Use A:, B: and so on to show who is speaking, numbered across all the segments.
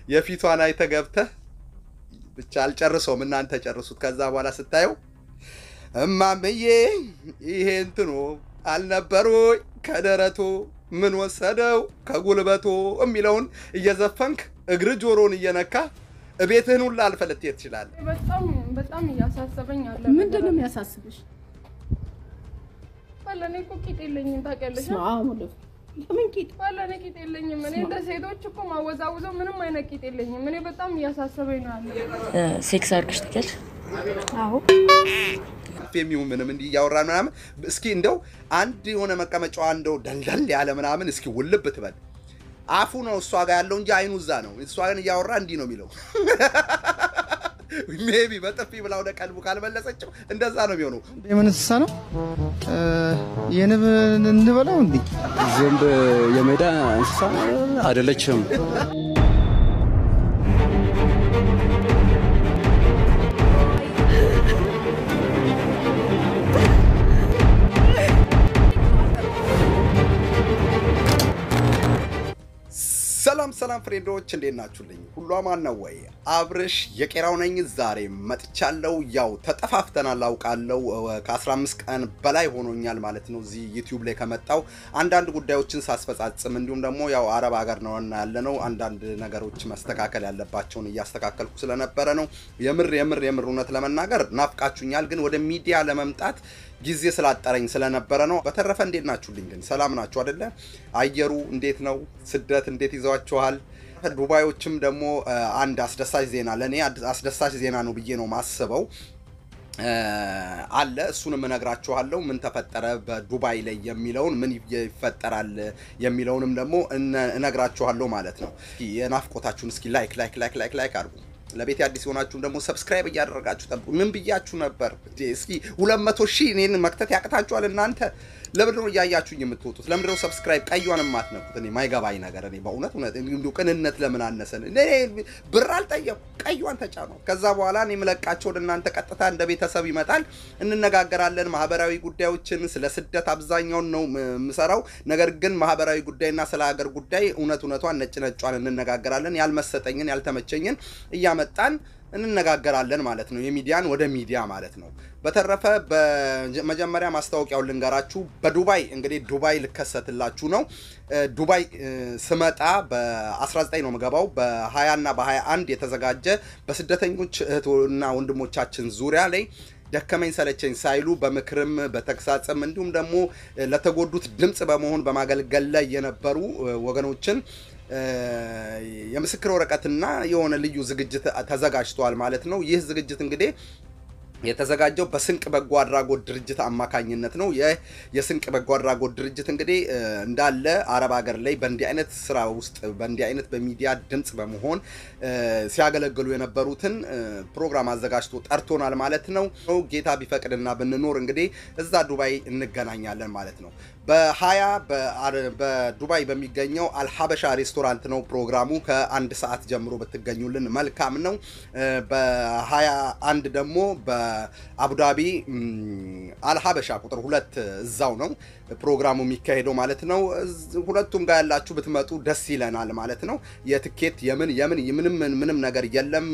A: የፊቷን አይተህ ገብተህ ብቻ አልጨርሰውም፣ እናንተ ጨርሱት። ከዛ በኋላ ስታየው እማምዬ ይሄ እንትኑ አልነበሩ ከደረቶ ምን ወሰደው ከጉልበቶ የሚለውን እየዘፈንክ እግር ጆሮን እየነካ እቤትህን ሁላ አልፈህ ልትሄድ ትችላለህ።
B: በጣም በጣም እያሳሰበኝ አለ።
C: ምንድን ነው የሚያሳስብሽ?
B: ባለ እኔ እኮ ቂጥ የለኝም ታውቂያለሽ።
C: ስማ ወደ ለምን ቂጥ
B: ባለ እኔ ቂጥ የለኝም። እኔ እንደ ሴቶች እኮ ማወዛውዘው ምንም አይነት ቂጥ የለኝም። እኔ በጣም እያሳሰበኝ ነው ያለ።
D: ሴክስ አድርግሽ ትችያለሽ?
C: አዎ
A: የሚሆን ምንም እንዲህ እያወራን ምናምን እስኪ እንደው አንድ የሆነ መቀመጫዋ እንደው ደልደል ያለ ምናምን እስኪ ውልብ ትበል። አፉ ነው እሷ ጋር ያለው እንጂ አይኑ እዛ ነው። እሷ ግን እያወራ እንዲህ ነው የሚለው። ሜቢ በጥፊ ብላ ወደ ቀልቡ ካልመለሰችው እንደዛ ነው የሚሆነው።
E: የምን እንስሳ ነው? የንብ እንበለው እንዴ?
F: ዝንብ የሜዳ እንስሳ አይደለችም።
A: ሰላም ሰላም ፍሬንዶች እንዴት ናችሁልኝ? ሁሉ አማን ነው ወይ? አብርሽ የቄራው ነኝ። ዛሬ መጥቻለሁ። ያው ተጠፋፍተናል አውቃለሁ። ከ15 ቀን በላይ ሆኖኛል ማለት ነው እዚህ ዩቲዩብ ላይ ከመጣው አንዳንድ ጉዳዮችን ሳስፈጻጽም፣ እንዲሁም ደግሞ ያው አረብ ሀገር ነው እና ያለ ነው አንዳንድ ነገሮች መስተካከል ያለባቸውን እያስተካከልኩ ስለነበረ ነው። የምር የምር የምር እውነት ለመናገር ናፍቃችሁኛል፣ ግን ወደ ሚዲያ ለመምጣት ጊዜ ስላጠረኝ ስለነበረ ነው። በተረፈ እንዴት ናችሁልኝ? ግን ሰላም ናችሁ አደለ? አየሩ እንዴት ነው? ስደት እንዴት ይዘዋችኋል? ዱባዮችም ደግሞ አንድ አስደሳች ዜና ለእኔ አስደሳች ዜና ነው ብዬ ነው ማስበው አለ እሱንም እነግራችኋለሁ። ምን ተፈጠረ በዱባይ ላይ የሚለውን ምን ይፈጠራል የሚለውንም ደግሞ እነግራችኋለሁ ማለት ነው። የናፍቆታችሁን እስኪ ላይክ ላይክ ላይክ ላይክ ላይክ አድርጉ። ለቤት አዲስ የሆናችሁም ደግሞ ሰብስክራይብ እያደረጋችሁ ጠብቁ። ምን ብያችሁ ነበር? እስኪ ሁለት መቶ ሺህ እኔን መክተት ያቅታችኋል እናንተ? ለምንድን ነው እያያችሁኝ የምትወጡት? ለምንድን ነው ሰብስክራይብ ቀዩን የማትነኩት? እኔ ማይገባኝ ነገር እኔ በእውነት እውነት እንዲሁ ቅንነት ለምን አነሰን? እኔ ብር አልጠየቁ ቀዩን ተጫኑ። ከዛ በኋላ እኔ የምለቃቸው ወደ እናንተ ቀጥታ እንደ ቤተሰብ ይመጣል። እንነጋገራለን። ማህበራዊ ጉዳዮችን ስለ ስደት አብዛኛውን ነው የምሰራው። ነገር ግን ማህበራዊ ጉዳይና ስለ ሀገር ጉዳይ እውነት እውነቷን ነጭ ነጯን እንነጋገራለን። ያልመሰጠኝን ያልተመቸኝን እያመጣን እንነጋገራለን ማለት ነው። የሚዲያን ወደ ሚዲያ ማለት ነው። በተረፈ በመጀመሪያ ማስታወቂያውን ልንገራችሁ። በዱባይ እንግዲህ ዱባይ ልከሰትላችሁ ነው። ዱባይ ስመጣ በ19 ነው የምገባው። በ20 እና በ21 የተዘጋጀ በስደተኞች እህትና ወንድሞቻችን ዙሪያ ላይ ደከመኝ ሰለቸኝ ሳይሉ በምክርም በተግሳጽም እንዲሁም ደግሞ ለተጎዱት ድምፅ በመሆን በማገልገል ላይ የነበሩ ወገኖችን የምስክር ወረቀትና የሆነ ልዩ ዝግጅት ተዘጋጅቷል ማለት ነው። ይህ ዝግጅት እንግዲህ የተዘጋጀው በስንቅ በጎ አድራጎት ድርጅት አማካኝነት ነው። ይህ የስንቅ በጎ አድራጎት ድርጅት እንግዲህ እንዳለ አረብ ሀገር ላይ በእንዲህ አይነት ስራ ውስጥ በእንዲህ አይነት በሚዲያ ድምፅ በመሆን ሲያገለግሉ የነበሩትን ፕሮግራም አዘጋጅቶ ጠርቶናል ማለት ነው። ጌታ ቢፈቅድና ብንኖር እንግዲህ እዛ ዱባይ እንገናኛለን ማለት ነው። በሀያ በዱባይ በሚገኘው አልሀበሻ ሬስቶራንት ነው ፕሮግራሙ። ከአንድ ሰዓት ጀምሮ ብትገኙልን መልካም ነው። በሀያ አንድ ደግሞ በአቡዳቢ አልሀበሻ ቁጥር ሁለት እዛው ነው ፕሮግራሙ የሚካሄደው ማለት ነው። ሁለቱም ጋር ያላችሁ ብትመጡ ደስ ይለናል ማለት ነው። የትኬት የምን የምን ምንም ምንም ነገር የለም።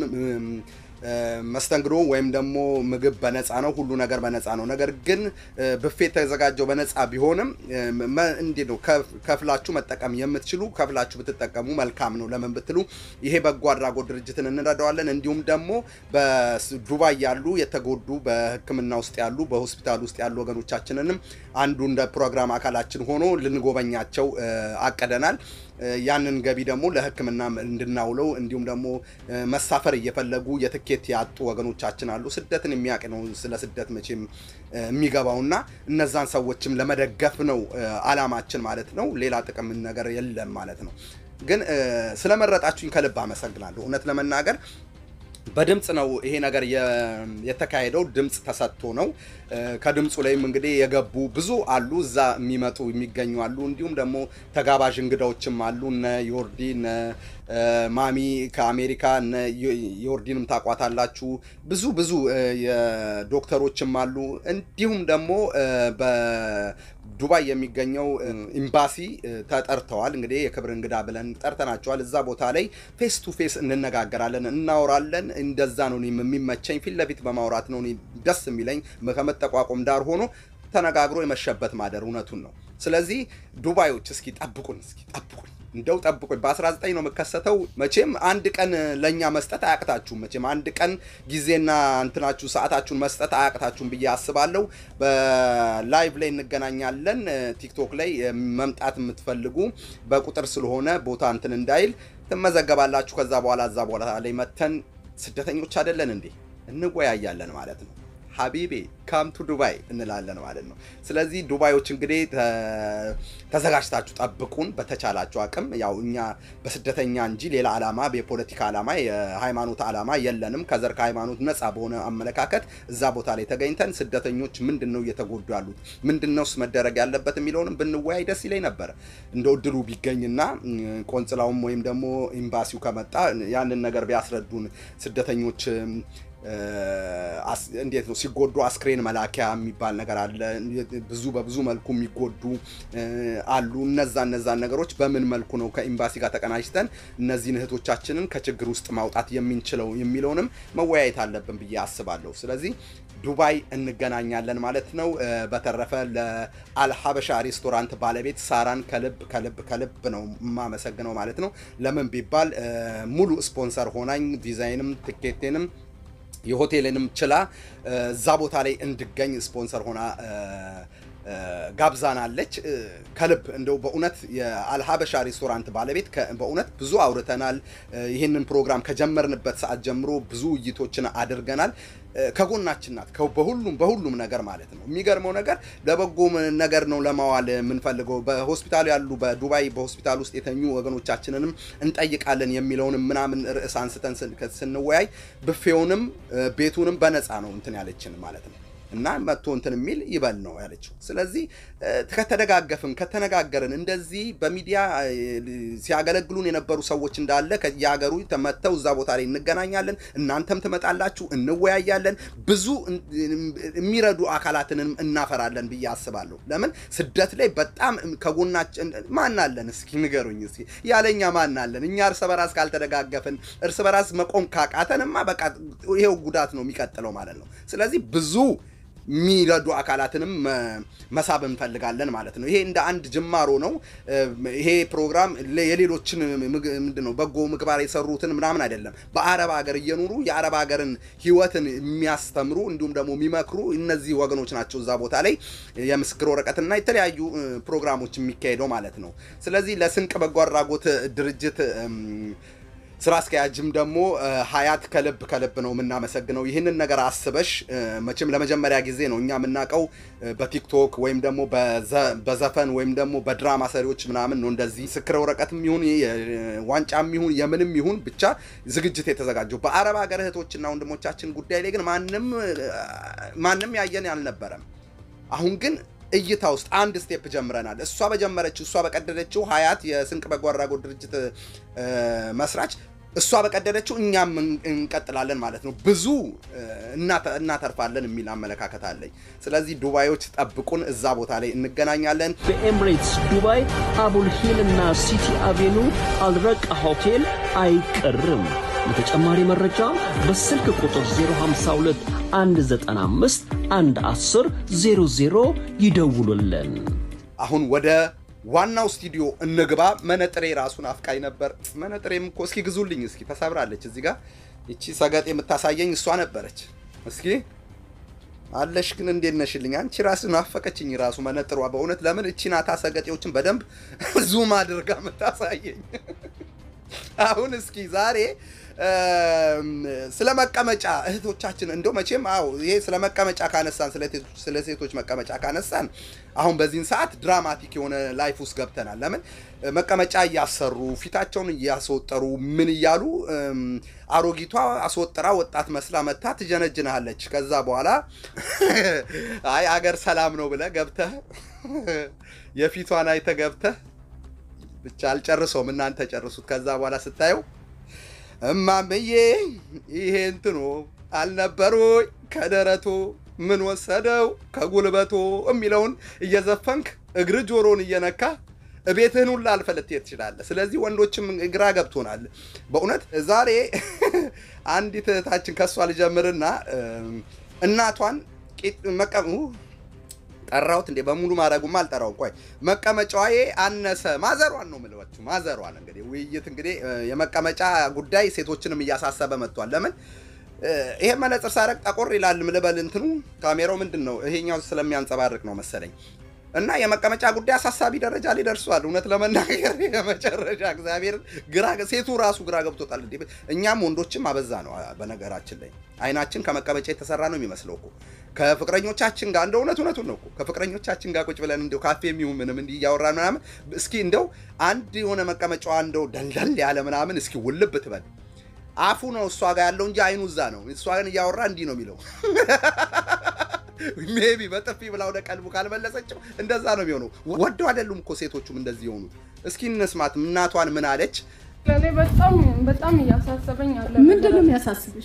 A: መስተንግዶ ወይም ደግሞ ምግብ በነፃ ነው። ሁሉ ነገር በነፃ ነው። ነገር ግን ብፌ የተዘጋጀው በነፃ ቢሆንም እንዴት ነው ከፍላችሁ መጠቀም የምትችሉ ከፍላችሁ ብትጠቀሙ መልካም ነው። ለምን ብትሉ ይሄ በጎ አድራጎት ድርጅትን እንረዳዋለን። እንዲሁም ደግሞ በዱባይ ያሉ የተጎዱ በሕክምና ውስጥ ያሉ በሆስፒታል ውስጥ ያሉ ወገኖቻችንንም አንዱ እንደ ፕሮግራም አካላችን ሆኖ ልንጎበኛቸው አቅደናል። ያንን ገቢ ደግሞ ለሕክምና እንድናውለው እንዲሁም ደግሞ መሳፈር እየፈለጉ የትኬት ያጡ ወገኖቻችን አሉ። ስደትን የሚያውቅ ነው ስለ ስደት መቼም የሚገባውና እነዛን ሰዎችም ለመደገፍ ነው አላማችን ማለት ነው። ሌላ ጥቅም ነገር የለም ማለት ነው። ግን ስለመረጣችሁኝ ከልብ አመሰግናለሁ። እውነት ለመናገር በድምፅ ነው ይሄ ነገር የተካሄደው። ድምፅ ተሰጥቶ ነው። ከድምፁ ላይም እንግዲህ የገቡ ብዙ አሉ፣ እዛ የሚመጡ የሚገኙ አሉ። እንዲሁም ደግሞ ተጋባዥ እንግዳዎችም አሉ። እነ ዮርዲ እነ ማሚ ከአሜሪካ እነ ዮርዲንም ታቋታላችሁ። ብዙ ብዙ ዶክተሮችም አሉ። እንዲሁም ደግሞ ዱባይ የሚገኘው እ፣ ኤምባሲ እ፣ ተጠርተዋል። እንግዲህ የክብር እንግዳ ብለን ጠርተናቸዋል። እዛ ቦታ ላይ ፌስ ቱ ፌስ እንነጋገራለን፣ እናወራለን። እንደዛ ነው እኔም የሚመቸኝ። ፊት ለፊት በማውራት ነው እኔ ደስ የሚለኝ ከመጠቋቆም ዳር ሆኖ ተነጋግሮ የመሸበት ማደር እውነቱን ነው። ስለዚህ ዱባዮች እስኪ ጠብቁን፣ እስኪ ጠብቁን፣ እንደው ጠብቁኝ። በ19 ነው የምከሰተው። መቼም አንድ ቀን ለእኛ መስጠት አያቅታችሁም። መቼም አንድ ቀን ጊዜና እንትናችሁ ሰዓታችሁን መስጠት አያቅታችሁም ብዬ አስባለሁ። በላይቭ ላይ እንገናኛለን። ቲክቶክ ላይ መምጣት የምትፈልጉ በቁጥር ስለሆነ ቦታ እንትን እንዳይል ትመዘገባላችሁ። ከዛ በኋላ እዛ በኋላ ላይ መተን ስደተኞች አይደለን እንዴ እንወያያለን ማለት ነው። ሀቢቤ ካም ቱ ዱባይ እንላለን ማለት ነው። ስለዚህ ዱባዮች እንግዲህ ተ- ተዘጋጅታችሁ ጠብቁን በተቻላችሁ አቅም። ያው እኛ በስደተኛ እንጂ ሌላ ዓላማ የፖለቲካ ዓላማ የሃይማኖት ዓላማ የለንም። ከዘር ከሃይማኖት ነፃ በሆነ አመለካከት እዛ ቦታ ላይ ተገኝተን ስደተኞች ምንድን ነው እየተጎዱ ያሉት ምንድን ነውስ መደረግ ያለበት የሚለውንም ብንወያይ ደስ ይለኝ ነበር። እንደ እድሉ ቢገኝና እ፣ ቆንጽላውም ወይም ደግሞ ኤምባሲው ከመጣ ያንን ነገር ቢያስረዱን ስደተኞች እ፣ አስ- እንዴት ነው ሲጎዱ አስክሬን መላኪያ የሚባል ነገር አለ። ብዙ በብዙ መልኩ የሚጎዱ እ፣ አሉ። እነዛ እነዛን ነገሮች በምን መልኩ ነው ከኤምባሲ ጋር ተቀናጅተን እነዚህን እህቶቻችንን ከችግር ውስጥ ማውጣት የምንችለው የሚለውንም መወያየት አለብን ብዬ አስባለሁ። ስለዚህ ዱባይ እንገናኛለን ማለት ነው። እ፣ በተረፈ ለአልሀበሻ ሬስቶራንት ባለቤት ሳራን ከልብ ከልብ ከልብ ነው የማመሰግነው ማለት ነው። ለምን ቢባል እ፣ ሙሉ ስፖንሰር ሆናኝ ዲዛይንም ትኬቴንም የሆቴልንም ችላ እ፣ እዛ ቦታ ላይ እንድገኝ ስፖንሰር ሆና እ፣ እ፣ ጋብዛናለች። እ፣ ከልብ እንደው በእውነት የአልሀበሻ ሬስቶራንት ባለቤት ከ- በእውነት ብዙ አውርተናል። እ፣ ይህንን ፕሮግራም ከጀመርንበት ሰዓት ጀምሮ ብዙ ውይይቶችን አድርገናል። እ፣ ከጎናችን ናት ከ- በሁሉም በሁሉም ነገር ማለት ነው። የሚገርመው ነገር ለበጎ ም- ነገር ነው ለማዋል የምንፈልገው በሆስፒታሉ ያሉ በዱባይ በሆስፒታል ውስጥ የተኙ ወገኖቻችንንም እንጠይቃለን የሚለውንም ምናምን ርዕስ አንስተን ስን- ስንወያይ ብፌውንም እ፣ ቤቱንም በነፃ ነው እንትን ያለችን ማለት ነው እና መጥቶ እንትን የሚል ይበል ነው ያለችው። ስለዚህ እ፣ ከተደጋገፍን ከተነጋገርን እንደዚህ በሚዲያ እ፣ ሲያገለግሉን የነበሩ ሰዎች እንዳለ ከየሀገሩ ተመተው እዛ ቦታ ላይ እንገናኛለን። እናንተም ትመጣላችሁ፣ እንወያያለን። ብዙ እን- የሚረዱ አካላትንም እናፈራለን ብዬ አስባለሁ። ለምን ስደት ላይ በጣም ከጎናችን ማን አለን? እስኪ ንገሩኝ እስኪ ያለኛ ማን አለን? እኛ እርስ በራስ ካልተደጋገፍን እርስ በራስ መቆም ካቃተንማ በቃ ይሄው ጉዳት ነው የሚቀጥለው ማለት ነው። ስለዚህ ብዙ የሚረዱ አካላትንም መ- መሳብ እንፈልጋለን ማለት ነው። ይሄ እንደ አንድ ጅማሮ ነው። እ፣ ይሄ ፕሮግራም ለ- የሌሎችን ምግ- ምንድን ነው በጎ ምግባር የሰሩትን ምናምን አይደለም። በአረብ ሀገር እየኖሩ የአረብ ሀገርን ሕይወትን የሚያስተምሩ እንዲሁም ደግሞ የሚመክሩ እነዚህ ወገኖች ናቸው እዛ ቦታ ላይ የምስክር ወረቀትና የተለያዩ እ፣ ፕሮግራሞች የሚካሄደው ማለት ነው። ስለዚህ ለስንቅ በጎ አድራጎት ድርጅት እም፣ ስራ አስኪያጅም ደግሞ እ፣ ሀያት ከልብ ከልብ ነው የምናመሰግነው። ይህንን ነገር አስበሽ እ፣ መቼም ለመጀመሪያ ጊዜ ነው እኛ የምናውቀው እ፣ በቲክቶክ ወይም ደግሞ በዘ- በዘፈን ወይም ደግሞ በድራማ ሰሪዎች ምናምን ነው እንደዚህ ምስክር ወረቀትም ይሁን የ- ዋንጫም ይሁን የምንም ይሁን ብቻ ዝግጅት የተዘጋጀው። በአረብ ሀገር እህቶችና ወንድሞቻችን ጉዳይ ላይ ግን ማንም እ፣ ማንም ያየን አልነበረም። አሁን ግን እይታ ውስጥ አንድ ስቴፕ ጀምረናል። እሷ በጀመረችው እሷ በቀደደችው ሀያት የስንቅ በጎ አድራጎት ድርጅት እ፣ መስራች እሷ በቀደደችው እኛም እን- እንቀጥላለን ማለት ነው። ብዙ እ፣ እናተ- እናተርፋለን የሚል አመለካከት አለኝ። ስለዚህ ዱባዮች ጠብቁን፣ እዛ ቦታ ላይ እንገናኛለን።
D: በኤምሬትስ ዱባይ አቡል ሂል እና ሲቲ አቬኑ አልረቃ ሆቴል አይቀርም። ለተጨማሪ መረጃ በስልክ ቁጥር 052 195 110 00 ይደውሉልን።
A: አሁን ወደ ዋናው ስቱዲዮ እንግባ። መነጥሬ ራሱን አፍቃኝ ነበር። መነጥሬም እኮ እስኪ ግዙልኝ፣ እስኪ ተሰብራለች። እዚህ ጋር ይቺ ሰገጥ የምታሳየኝ እሷ ነበረች። እስኪ አለሽ ግን እንዴት ነሽልኝ? አንቺ ራስ ናፈቀችኝ ራሱ መነጥሯ። በእውነት ለምን እቺ ናታ ሰገጤዎችን በደንብ ዙም አድርጋ የምታሳየኝ። አሁን እስኪ ዛሬ እም፣ ስለ መቀመጫ እህቶቻችን እንደው መቼም አዎ ይሄ ስለ መቀመጫ ካነሳን ስለ ቴቶች- ስለ ሴቶች መቀመጫ ካነሳን አሁን በዚህን ሰዓት ድራማቲክ የሆነ ላይፍ ውስጥ ገብተናል። ለምን እ፣ መቀመጫ እያሰሩ ፊታቸውን እያስወጠሩ ምን እያሉ እም፣ አሮጊቷ አስወጥራ ወጣት መስላ መታ ትጀነጅናለች። ከዛ በኋላ አይ አገር ሰላም ነው ብለህ ገብተህ የፊቷን አይተህ ገብተህ ብቻ አልጨርሰውም፣ እናንተ ጨርሱት። ከዛ በኋላ ስታየው እማምዬ ይሄ እንትኑ አልነበሩ ከደረቱ ምን ወሰደው ከጉልበቶ የሚለውን እየዘፈንክ እግር ጆሮን እየነካ ቤትህን ሁላ አልፈህ ልትሄድ ትችላለህ። ስለዚህ ወንዶችም ግራ ገብቶናል በእውነት ዛሬ አንዲት እህታችን ከእሷ ልጀምርና እናቷን ቂጥ መቀ ጠራሁት እንዴ በሙሉ ማድረጉማ አልጠራውም። ቆይ መቀመጫዬ አነሰ ማዘሯን ነው የምልባችሁ። ማዘሯን እንግዲህ ውይይት እንግዲህ የመቀመጫ ጉዳይ ሴቶችንም እያሳሰበ መጥቷል። ለምን ይሄ መነጽር ሳረግ ጠቆር ይላል ምልበል እንትኑ ካሜራው ምንድን ነው ይሄኛው ስለሚያንጸባርቅ ነው መሰለኝ። እና የመቀመጫ ጉዳይ አሳሳቢ ደረጃ ላይ ደርሷል። እውነት ለመናገር የመጨረሻ እግዚአብሔር ግራ ሴቱ ራሱ ግራ ገብቶታል። እንዴ እኛም ወንዶችም አበዛ ነው። በነገራችን ላይ አይናችን ከመቀመጫ የተሰራ ነው የሚመስለው እኮ ከፍቅረኞቻችን ጋር እንደው እውነት እውነቱን ነው እኮ ከፍቅረኞቻችን ጋር ቁጭ ብለን እንደው ካፌ የሚሆን ምንም እንዲህ እያወራን ምናምን እስኪ እንደው አንድ የሆነ መቀመጫዋ እንደው ደልደል ያለ ምናምን እስኪ ውልብ ትበል አፉ ነው እሷ ጋር ያለው እንጂ አይኑ እዛ ነው። እሷ ግን እያወራ እንዲህ ነው የሚለው ሜቢ በጥፊ ብላ ወደ ቀልቡ ካልመለሰችው እንደዛ ነው የሚሆነው። ወደው አይደሉም እኮ ሴቶቹም እንደዚህ የሆኑት። እስኪ እንስማት እናቷን ምን አለች?
B: ለእኔ በጣም በጣም እያሳሰበኝ አለ።
C: ምንድን ነው የሚያሳስብሽ?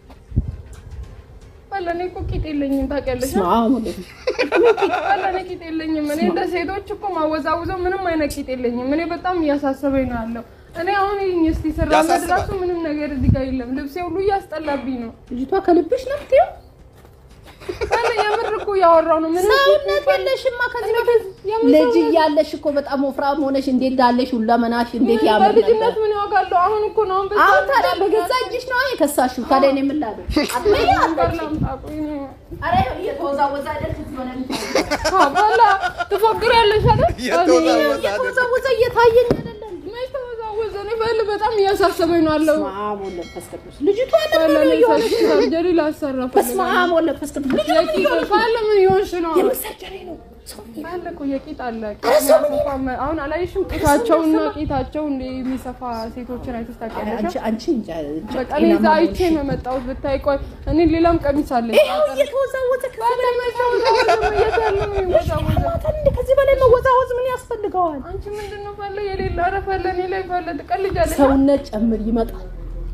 B: ለእኔ እኮ ቂጥ የለኝም ታውቂያለሽ።
C: ስማ ማለት ነው።
B: ለእኔ ቂጥ የለኝም። እኔ እንደ ሴቶች እኮ ማወዛውዘው ምንም አይነት ቂጥ የለኝም። እኔ በጣም እያሳሰበኝ ነው ያለው። እኔ አሁን ይህኝ እስቲ ስራመድ
A: ያሳስባል።
B: ራሱ ምንም ነገር እዚህ ጋር የለም። ልብሴ ሁሉ እያስጠላብኝ ነው።
C: ልጅቷ ከልብሽ ነው የምትይው?
B: አለ የምር እኮ እያወራው ነው። ምንም
C: ሰውነት የለሽማ ከዚህ በፊት ልጅ እያለሽ እኮ በጣም ወፍራም ሆነሽ እንዴት እንዳለሽ ሁለመናሽ እንዴት ያምር ነበር።
B: በልጅነት ምን ያውቃለሁ? አሁን እኮ ነው አሁን በዛ
C: አሁን ታዲያ በገዛ እጅሽ ነው የከሳሽው። ታዲያ እኔ ምን ላድርግ? አትበይ
B: ነበር
C: አትበይ።
B: ላምጣ። ቆይ ነው
C: ኧረ እየተወዛወዘ አይደል ከዚህ በላይ የምታወሪው?
B: አባላ ትፎግሪያለሽ አይደል?
A: እየተወዛወዘ
B: እኔ-
A: አይደል?
C: እየተወዛወዘ እየታየኝ አይደለም።
B: መች ተወዛወዘ? እኔ በል በጣም እያሳሰበኝ ነው ያለው።
C: በስመ አብ ወወልድ ወመንፈስ ቅዱስ። ልጅቷ ምን
B: ባለ
C: ነው
B: እኔ
C: እየሆነች ነው?
B: ሰርጀሪ ላሰራ
C: በስመ
B: ፈልጋለሁ።
C: አብ ወወልድ ወመንፈስ ቅዱስ። ልጅቷ ምን እየሆነች ነው?
B: ባለ ምን ይሆንሽ ነው?
C: የምን ሰርጀሪ ነው? ሰው
B: አለ እኮ የቂጥ አለ።
C: ኧረ ሰው ምን
B: አሁን አላየሽም? ቂጣቸውና ቂጣቸው እንደ የሚሰፋ ሴቶችን አይተሽ ታውቂያለሽ?
C: አንቺ አንቺ እንጃ እንጃ
B: በቃ እኔ እዛ
C: ጤናማ
B: አይቼ
C: መሆንሽ።
B: ነው የመጣሁት። ብታይ ቆይ እኔ ሌላም ቀሚስ አለኝ።
C: ይኸው እየተወዛወዘ ከዚህ
B: ባለ
C: በላይ
B: መች ተወዛወዘ? የት ያለ ነው የሚወዛወዘው?
C: ማታን እንደ ከዚህ በላይ መወዛወዝ ምን ያስፈልገዋል?
B: አንቺ ምንድን ነው ፈለ የሌለ ኧረ ፈለ እኔ ላይ ፈለ ትቀልጃለሽ።
C: ሰውነት ጨምር ይመጣል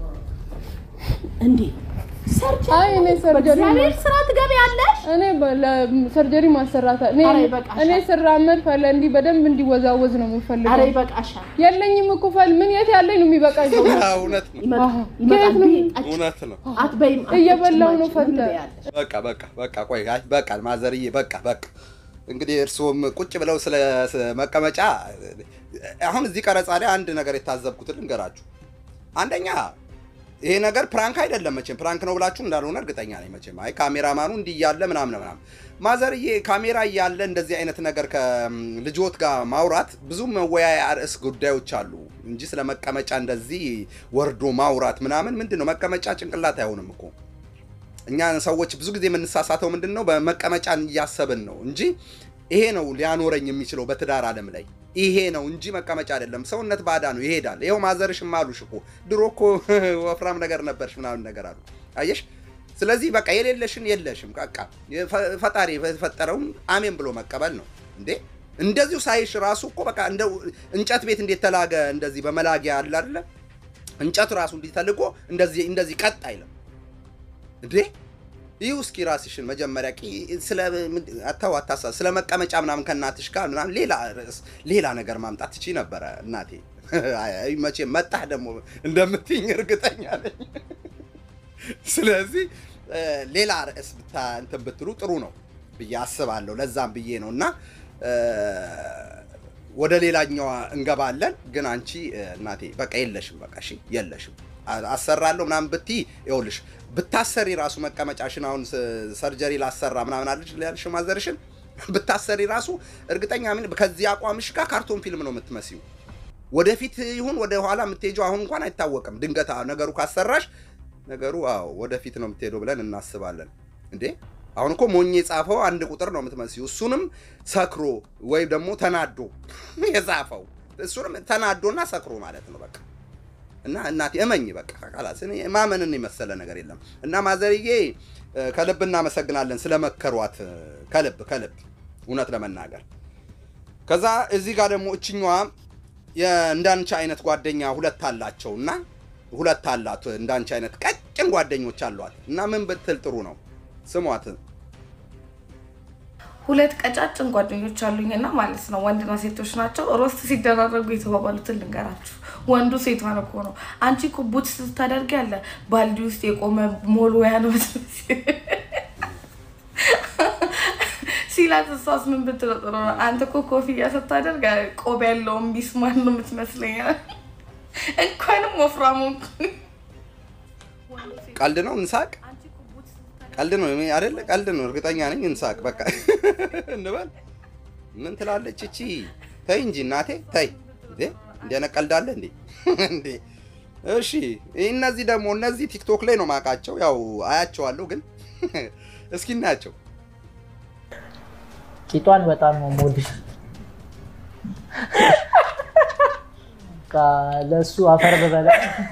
C: እንዴ? ሰርጀሪ
B: አይ እኔ ሰርጀሪ
C: በእግዚአብሔር ስራ ትገቢያለሽ?
B: እኔ ሰርጀሪ ማሰራት እኔ
C: ኧረ ይበቃሻል።
B: እኔ ስራመድ ፈለ እንዲህ በደንብ እንዲወዛወዝ ነው
C: ኧረ
B: የምፈልገው።
C: ይበቃሻል።
B: የለኝም እኮ ፈል ምን የት ያለኝ ነው የሚበቃኝ?
A: እውነት ነው
C: ይመጣል
B: አዎ።
C: ይመጣል።
B: ከየት ነው?
C: ብይ፣ ጠጪ።
A: እውነት ነው።
C: አትበይም አትጠጪም
B: እየበላሁ ነው
C: አንቺ።
B: ፈለ።
C: ምን ትበያለሽ?
A: በቃ በቃ በቃ ቆይ አይ በቃ ማዘርዬ በቃ በቃ እንግዲህ እርስዎም ቁጭ ብለው ስለ ስ- መቀመጫ አሁን እዚህ ቀረጻ ላይ አንድ ነገር የታዘብኩትን ልንገራችሁ። አንደኛ ይሄ ነገር ፕራንክ አይደለም መቼም ፕራንክ ነው ብላችሁ እንዳልሆነ እርግጠኛ ነኝ። መቼም አይ ካሜራማኑ እንዲህ እያለ ምናምን ምናምን ማዘርዬ ካሜራ እያለ እንደዚህ አይነት ነገር ከልጆት ጋር ማውራት ብዙ መወያያ ርዕስ ጉዳዮች አሉ እንጂ ስለ መቀመጫ እንደዚህ ወርዶ ማውራት ምናምን ምንድን ነው መቀመጫ ጭንቅላት አይሆንም እኮ እኛ ሰዎች ብዙ ጊዜ የምንሳሳተው ምንድን ነው? በመቀመጫን እያሰብን ነው እንጂ ይሄ ነው ሊያኖረኝ የሚችለው በትዳር ዓለም ላይ ይሄ ነው እንጂ መቀመጫ አይደለም። ሰውነት ባዳ ነው ይሄዳል። ይኸው ማዘርሽም አሉሽ እኮ ድሮ እኮ ወፍራም ነገር ነበርሽ ምናምን ነገር አሉ። አየሽ። ስለዚህ በቃ የሌለሽን የለሽም። በቃ የፈ- ፈጣሪ የፈጠረውን አሜን ብሎ መቀበል ነው እንዴ። እንደዚሁ ሳይሽ ራሱ እኮ በቃ እንደው እንጨት ቤት እንዴት ተላገ እንደዚህ በመላጊያ አለ አይደለ? እንጨቱ ራሱ እንዲህ ተልቆ እንደዚህ እንደዚህ ቀጥ አይልም እንዴ ይህ እስኪ ራስሽን መጀመሪያ ቂ- ስለ ምንድ- አታው አታሳ ስለ መቀመጫ ምናምን ከእናትሽ ጋር ምናምን ሌላ ርዕስ ሌላ ነገር ማምጣት ትችይ ነበረ እናቴ። አይ መቼም መጣህ ደግሞ እንደምትይኝ እርግጠኛ ነኝ። ስለዚህ እ፣ ሌላ ርዕስ ብታ እንትን ብትሉ ጥሩ ነው ብዬ አስባለሁ። ለዛም ብዬ ነው እና እ፣ ወደ ሌላኛዋ እንገባለን። ግን አንቺ እ፣ እናቴ በቃ የለሽም፣ በቃ እሺ የለሽም። አ- አሰራለሁ ምናምን ብትይ ይኸውልሽ ብታሰሪ ራሱ መቀመጫሽን አሁን ስ- ሰርጀሪ ላሰራ ምናምን አለች ያልሽ ማዘርሽን ብታሰሪ ራሱ እርግጠኛ ምን ከዚህ አቋምሽ ጋር ካርቶን ፊልም ነው የምትመስዩ። ወደፊት ይሁን ወደ ኋላ የምትሄጂው አሁን እንኳን አይታወቅም። ድንገት አ- ነገሩ ካሰራሽ ነገሩ አዎ ወደፊት ነው የምትሄደው ብለን እናስባለን። እንዴ አሁን እኮ ሞኝ የጻፈው አንድ ቁጥር ነው የምትመስዩ። እሱንም ሰክሮ ወይም ደግሞ ተናዶ የጻፈው እሱንም ተናዶና ሰክሮ ማለት ነው በቃ እና እናቴ እመኝ በቃ ቃላስ እኔ ማመንን የመሰለ ነገር የለም። እና ማዘርዬ እ፣ ከልብ እናመሰግናለን ስለመከሯት እ፣ ከልብ ከልብ እውነት ለመናገር ከዛ እዚህ ጋር ደግሞ እችኛዋ የእንዳንቺ አይነት ጓደኛ ሁለት አላቸው እና ሁለት አላት እንዳንቺ አይነት ቀጭን ጓደኞች አሏት እና ምን ብትል ጥሩ ነው ስሟት
G: ሁለት ቀጫጭን ጓደኞች አሉኝና ማለት ነው ወንድና ሴቶች ናቸው። ሮስት ሲደራረጉ የተባባሉትን ልንገራችሁ። ወንዱ ሴቷን እኮ ነው አንቺ እኮ ቡት ስታደርግ ያለ ባልዲ ውስጥ የቆመ ሞልወያ ነው የምትመስይ ሲላት እሷስ ምን ብትለው ጥሩ ነው? አንተ እኮ ኮፍያ ስታደርግ ቆብ ያለውን ቢስማር ነው የምትመስለኝ። እንኳንም ወፍራሙ
A: ቀልድ ነው እንሳቅ። ቀልድ ነው እኔ አይደለ? ቀልድ ነው እርግጠኛ ነኝ። እንሳቅ በቃ እንበል። ምን ትላለች እቺ? ተይ እንጂ እናቴ ተይ። እንዴ እንደ አይነት ቀልድ አለ እንዴ? እንዴ እሺ። እነዚህ ደግሞ እነዚህ ቲክቶክ ላይ ነው ማውቃቸው፣ ያው አያቸዋለሁ፣ ግን እስኪ እናያቸው።
H: ቂጧን በጣም ነው የምወድሽ። በቃ ለእሱ አፈር ብበላ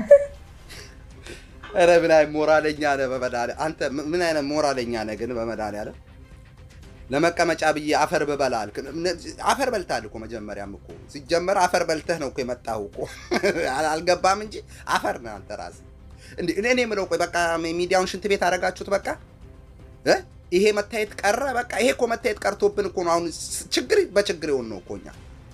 A: ኧረ ምን አይነት ሞራለኛ ነህ በመድኃኒዓለም አንተ ምን አይነት ሞራለኛ ነህ ግን በመድኃኒዓለም ለመቀመጫ ብዬ አፈር ብበላ አልክ አፈር በልተሃል እኮ መጀመሪያም እኮ ሲጀመር አፈር በልተህ ነው እኮ የመጣኸው እኮ አልገባም እንጂ አፈር ነህ አንተ ራስህ እንዴ እኔ እኔ የምለው ቆይ በቃ ሚዲያውን ሽንት ቤት አደረጋችሁት በቃ እ ይሄ መታየት ቀረ በቃ ይሄ እኮ መታየት ቀርቶብን እኮ ነው አሁን ችግር በችግር የሆን ነው እኮ እኛ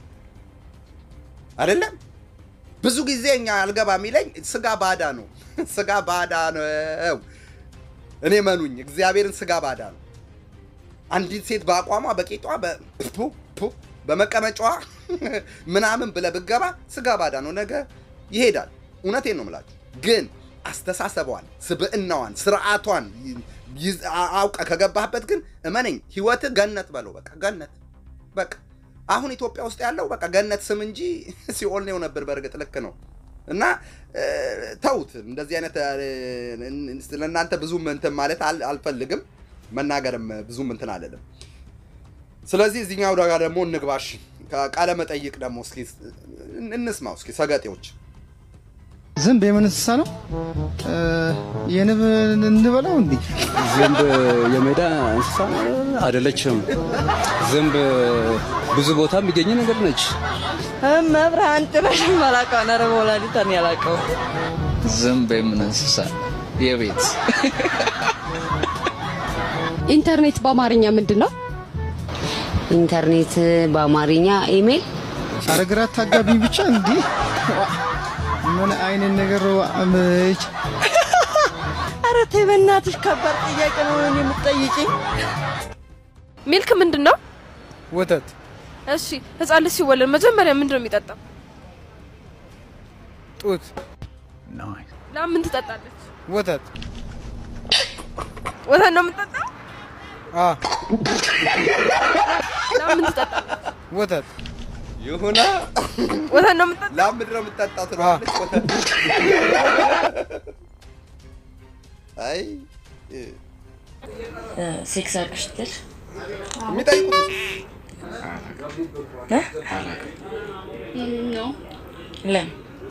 A: አይደለም ብዙ ጊዜ እኛ አልገባ የሚለኝ ስጋ ባዳ ነው ስጋ ባዳ ነው እኔ መኑኝ እግዚአብሔርን ስጋ ባዳ ነው አንዲት ሴት በአቋሟ በቂጧ በመቀመጫዋ ምናምን ብለህ ብትገባ ስጋ ባዳ ነው ነገ ይሄዳል እውነቴን ነው የምላችሁ ግን አስተሳሰቧን ስብዕናዋን ስርዓቷን አውቀ ከገባህበት ግን እመነኝ ህይወት ገነት በለው በቃ ገነት በቃ አሁን ኢትዮጵያ ውስጥ ያለው በቃ ገነት ስም እንጂ ሲኦል ነው ነበር በእርግጥ ልክ ነው እና ተውት እንደዚህ አይነት ለእናንተ ብዙም እንትን ማለት አልፈልግም መናገርም ብዙም እንትን አለለም ስለዚህ እዚህኛው ጋር ደግሞ እንግባሽ ቃለ መጠይቅ ደግሞ እስኪ እንስማው እስኪ ሰገጤዎች
E: ዝንብ የምን እንስሳ ነው? የንብ እንበለው እንዴ?
F: ዝንብ የሜዳ እንስሳ አይደለችም። ዝንብ ብዙ ቦታ የሚገኝ ነገር ነች።
I: መብርሃን ጭራሽ ማላውቀው ነረ ወላዲታን ያላውቀው
J: ዝንብ የምን እንስሳ የቤት
K: ኢንተርኔት በአማርኛ ምንድን ነው?
L: ኢንተርኔት በአማርኛ ኢሜል።
E: ኧረ ግራ አታጋቢኝ ብቻ እንዲህ ምን አይነት ነገር አመች?
I: ኧረ ተይ በእናትሽ ከባድ ጥያቄ ነው የምትጠይቂኝ።
B: ሚልክ ምንድን ነው?
E: ወተት።
B: እሺ ህፃን ልጅ ሲወለድ መጀመሪያ ምንድን ነው የሚጠጣው?
E: ጡት።
B: ላም ምን ትጠጣለች?
E: ወተት።
B: ወተት ነው የምትጠጣው?
E: አ
B: ላም ምን ትጠጣለች?
A: ወተት ይሁና
B: ወተት ነው የምትጠጣው?
A: ላም ምንድን ነው የምትጠጣው ትለዋለች። ወተት አይ
I: ሴክስ አድርገሽ ስትል
A: የሚጠይቁት
M: ነው
I: ለምን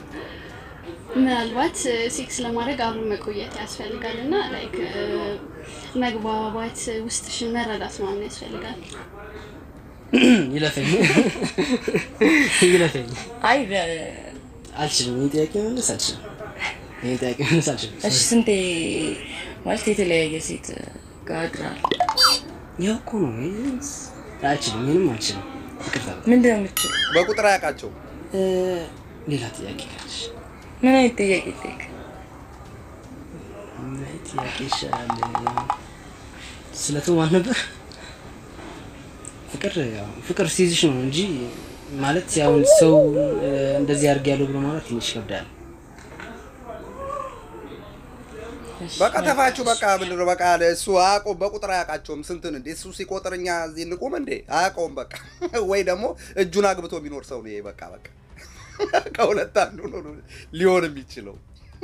M: ምናልባት ሴክስ ለማድረግ አብሮ መቆየት ያስፈልጋል እና ላይክ መግባባት ውስጥሽን መረዳት ምናምን ያስፈልጋል።
H: ይለፈኝ ይለፈኝ።
I: አይ
H: አልችልም። ይህን ጥያቄ መመለስ አልችልም። ይህን ጥያቄ መመለስ አልችልም።
I: እሺ ስንቴ ማለት የተለያየ ሴት ጋር አድራል?
H: ያው እኮ ነው። ይህን አልችልም። ይህንም አልችልም። ይቅርታ።
I: ምንድን ነው የምትችለው?
A: በቁጥር አያውቃቸው።
H: ሌላ ጥያቄ ካለሽ
I: ምን አይነት ጥያቄ ጠይቅ።
H: ምን አይነት ጥያቄ ይሻላል? ስለቱ ማን ነበር? ፍቅር ያው ፍቅር ሲይዝሽ ነው እንጂ ማለት ያው ሰው እንደዚህ አድርግ ያለው ብሎ ማለት ትንሽ ይከብዳል።
A: በቃ ተፋችሁ። በቃ ምንድን ነው በቃ እሱ አያውቀውም፣ በቁጥር አያውቃቸውም። ስንትን እንዴ እሱ ሲቆጥር እኛ እዚህ እንቁም እንዴ? አያውቀውም። በቃ ወይ ደግሞ እጁን አግብቶ የሚኖር ሰው ነው ይሄ። በቃ በቃ ከሁለት አንዱ ነው ሊሆን የሚችለው።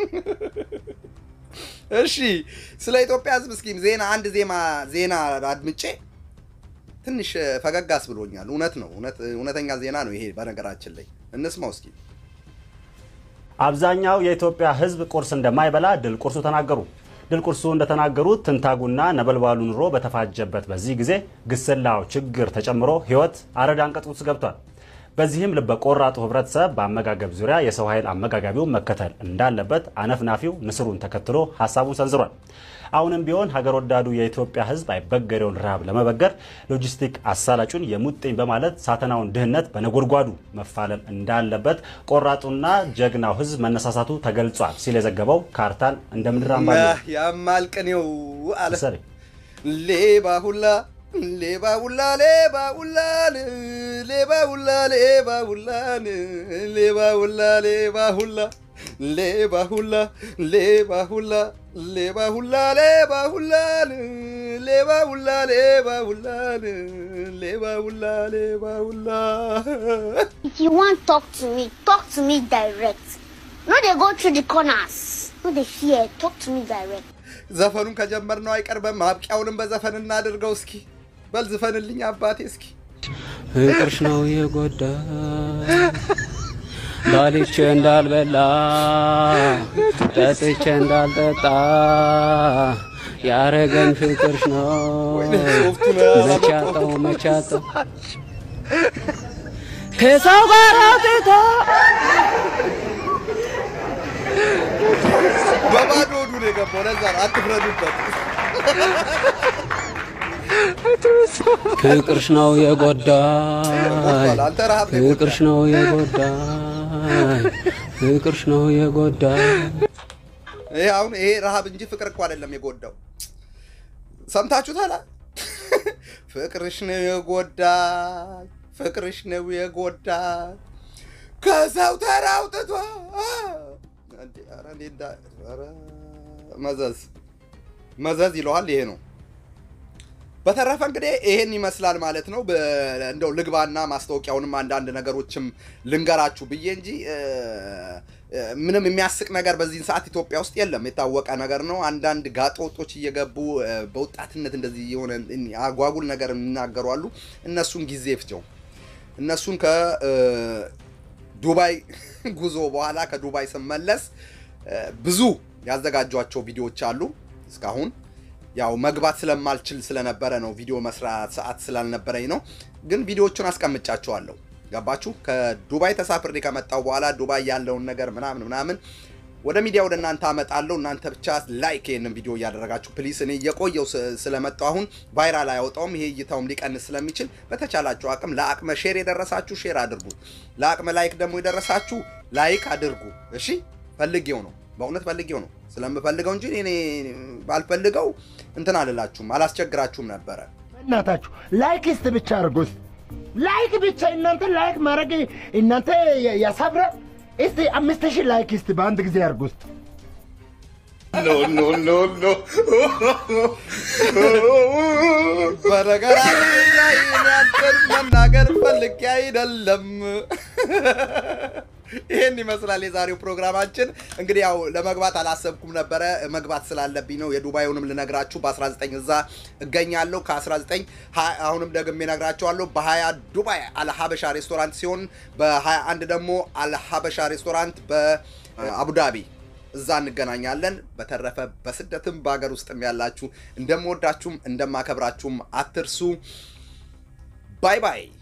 A: እሺ ስለ ኢትዮጵያ ሕዝብ እስኪ ዜና አንድ ዜማ ዜና አድምጬ ትንሽ ፈገግ አስብሎኛል። እውነት ነው፣ እውነተኛ ዜና ነው ይሄ። በነገራችን ላይ እንስማው እስኪ።
N: አብዛኛው የኢትዮጵያ ህዝብ ቁርስ እንደማይበላ ድል ቁርሱ ተናገሩ። ድል ቁርሱ እንደተናገሩት ትንታጉና ነበልባሉ ኑሮ በተፋጀበት በዚህ ጊዜ ግስላው ችግር ተጨምሮ ህይወት አረድ አንቀጽ ውስጥ ገብቷል። በዚህም ልበ ቆራጡ ህብረተሰብ በአመጋገብ ዙሪያ የሰው ኃይል አመጋጋቢውን መከተል እንዳለበት አነፍናፊው ንስሩን ተከትሎ ሀሳቡን ሰንዝሯል። አሁንም ቢሆን ሀገር ወዳዱ የኢትዮጵያ ህዝብ አይበገሬውን ረሃብ ለመበገር ሎጂስቲክ አሳላጩን የሙጥኝ በማለት ሳተናውን ድህነት በነጎድጓዱ መፋለም እንዳለበት ቆራጡና ጀግናው ህዝብ መነሳሳቱ ተገልጿል ሲል የዘገበው ካርታል እንደ ምድር አምባ
A: ያማል ቅኔው አለ
N: መሰለኝ።
A: ሌባ ሁላ ሌባ ሁላ ሌባ ሁላን ሌባ ሁላ ሌባ ሁላን ሌባ ሁላ ሌባ ሁላ ሌባ ሁላ ሌባ ሁላ ሌባ ሁላ ሌባ ሁላን ሌባ ሁላ ሌባ ሁላን ሌባ ሁላ ሌባ ሁላ
O: If you want talk to me, talk to me direct. No, they go through the corners. No, they fear. Talk to me direct.
A: ዘፈኑን ከጀመርነው አይቀርበም። ማብቂያውንም በዘፈን እናድርገው። እስኪ በል ዝፈንልኝ አባቴ እስኪ
P: ፍቅርሽ ነው የጎዳ ባልቼ እንዳልበላ ጠጥቼ እንዳልጠጣ ያረገን ፍቅርሽ ነው መቻጠው መቻጠው ከሰው ጋር አውጥቶ
A: በባዶ ሆዱ ነው የገባው። ለዛ ነው አትፍረዱበት።
P: ፍቅርሽ ነው የጎዳኝ
A: አንተ ረሃብ ነው
P: ፍቅርሽ ነው የጎዳኝ ፍቅርሽ ነው የጎዳኝ
A: ይሄ አሁን ይሄ ረሃብ እንጂ ፍቅር እኮ አይደለም የጎዳው። ሰምታችሁታል? ፍቅርሽ ነው የጎዳኝ፣ ፍቅርሽ ነው የጎዳኝ ከሰው ተራ አውጥቶ እንዴ! ኧረ እንዴ እንዳ- ኧረ መዘዝ መዘዝ ይለዋል። ይሄ ነው። በተረፈ እንግዲህ ይሄን ይመስላል ማለት ነው። በ- እንደው ልግባና ማስታወቂያውንም አንዳንድ ነገሮችም ልንገራችሁ ብዬ እንጂ እ፣ እ፣ ምንም የሚያስቅ ነገር በዚህን ሰዓት ኢትዮጵያ ውስጥ የለም። የታወቀ ነገር ነው። አንዳንድ ጋጠወጦች እየገቡ እ፣ በወጣትነት እንደዚህ የሆነ አጓጉል ነገር የሚናገሩ አሉ። እነሱን ጊዜ ፍቸው። እነሱን ከዱባይ ጉዞ በኋላ ከዱባይ ስመለስ እ፣ ብዙ ያዘጋጇቸው ቪዲዮዎች አሉ እስካሁን ያው መግባት ስለማልችል ስለነበረ ነው። ቪዲዮ መስራት ሰዓት ስላልነበረኝ ነው። ግን ቪዲዮዎቹን አስቀምጫቸዋለሁ። ገባችሁ? ከዱባይ ተሳፍሬ ከመጣው በኋላ ዱባይ ያለውን ነገር ምናምን ምናምን ወደ ሚዲያ ወደ እናንተ አመጣለሁ። እናንተ ብቻ ላይክ ይህንን ቪዲዮ እያደረጋችሁ ፕሊስ። እኔ እየቆየው ስ- ስለመጣሁ አሁን ቫይራል አያወጣውም። ይሄ እይታውም ሊቀንስ ስለሚችል በተቻላችሁ አቅም ለአቅመ ሼር የደረሳችሁ ሼር አድርጉ። ለአቅመ ላይክ ደግሞ የደረሳችሁ ላይክ አድርጉ። እሺ፣ ፈልጌው ነው በእውነት ፈልጌው ነው ስለምፈልገው እንጂ እኔ ባልፈልገው እንትን አልላችሁም አላስቸግራችሁም ነበረ።
Q: እናታችሁ ላይክ እስቲ ብቻ አድርጉት። ላይክ ብቻ እናንተ ላይክ ማድረግ እናንተ ያሳብረ እስቲ አምስት ሺህ ላይክ እስቲ በአንድ ጊዜ አድርጉት።
A: ኖ ኖ ኖ ኖ በነገራችን ላይ እኔ አንተን መናገር ፈልጌ አይደለም። ይህን ይመስላል የዛሬው ፕሮግራማችን። እንግዲህ ያው ለመግባት አላሰብኩም ነበረ፣ መግባት ስላለብኝ ነው። የዱባዩንም ልነግራችሁ በ19 እዛ እገኛለሁ። ከ19 ሀ- አሁንም ደግሜ እነግራችኋለሁ። በ20 ዱባይ አልሀበሻ ሬስቶራንት ሲሆን በ21 ደግሞ አልሀበሻ ሬስቶራንት በአቡዳቢ እዛ እንገናኛለን። በተረፈ በስደትም በሀገር ውስጥም ያላችሁ እንደምወዳችሁም እንደማከብራችሁም አትርሱ። ባይ ባይ።